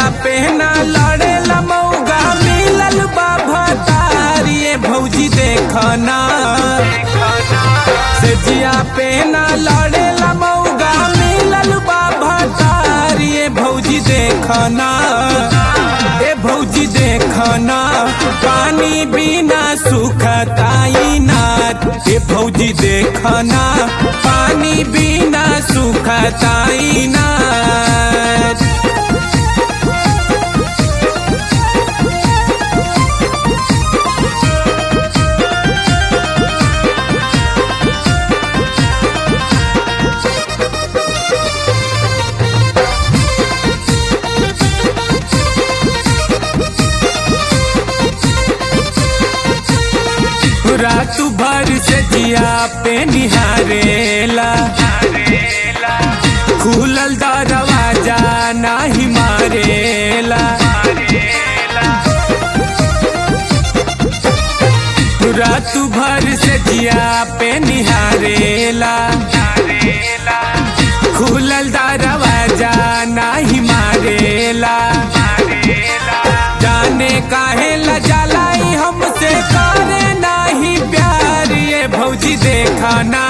पे ना लड़े मौगा मिलल बा भतारिए भौजी देखना से जिया पे ना लड़े मौगा मिलल बा भतारिए भौजी देखना ए भौजी देखना पानी बिना सुखताई ना ए भौजी देखना पानी बिना सुखताई ना रात भर से जिया पे निहारेला खुलल दरवाजा नाही मारेला रात भर से जिया पे निहारेला खुलल दरवाजा नाही मारेला जाने काहे लजालाई हमसे करे नाही प्यार ये भौजी देखना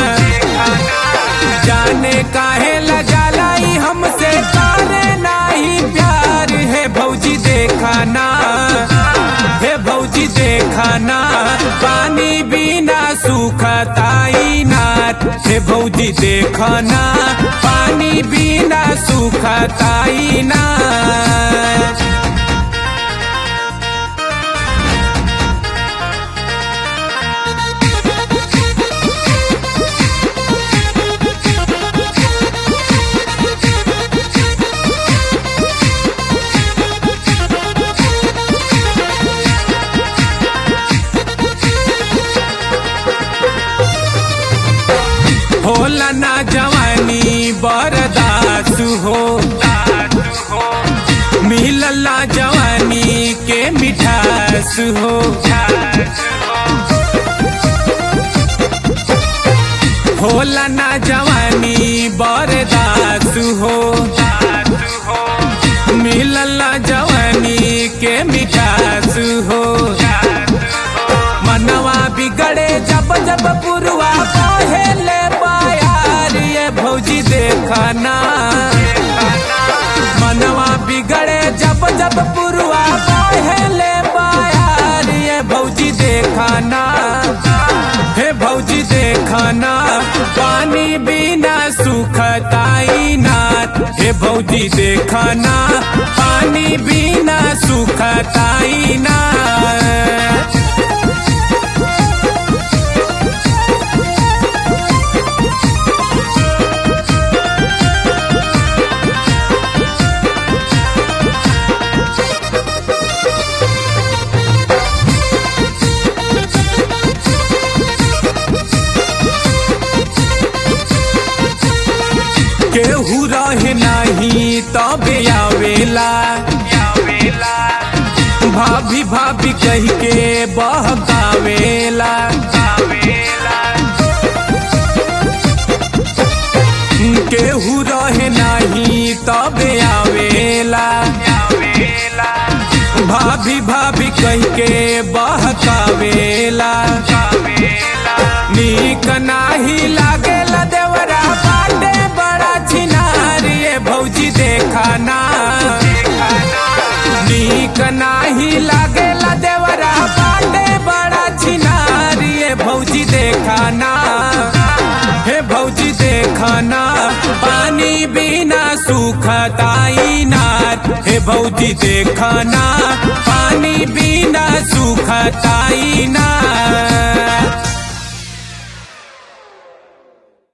जाने काहे लजालाई हमसे करे नाही प्यार है भौजी देखना हे भौजी देखना पानी बिना सुखताई नाथ हे भौजी देखना पानी बिना सुखताई नाथ होला ना जवानी बरदास हो मिलल ना जवानी के मिठास हो होला ना जवानी बरदास हो मिलल ना जवानी के मिठास हो मनवा बिगड़े जब जब पुरवा पहले पायार ये भौजी देखना मनवा बिगड़े जब जब पुरवा पहले पायार ये भौजी देखना हे भौजी देखना पानी बिना सुखताई नाथ हे भौजी देखना पानी बिना सुखताई नाथ केहू रहे नाही तबे आवेला भाभी भाभी कह के बहकावेला केहू रहे नाही तबे आवेला भाभी भाभी कह के बहकावेला नीक नाही लागेला देवरा बाटे बड़ा छिनार ये भौजी देखना नीक नाही लागेला देवरा बाटे बड़ा छिनार ये भौजी देखना हे भौजी देखना पानी बिना सुखताई नाथ हे भौजी देखना पानी बिना सुखताई नाथ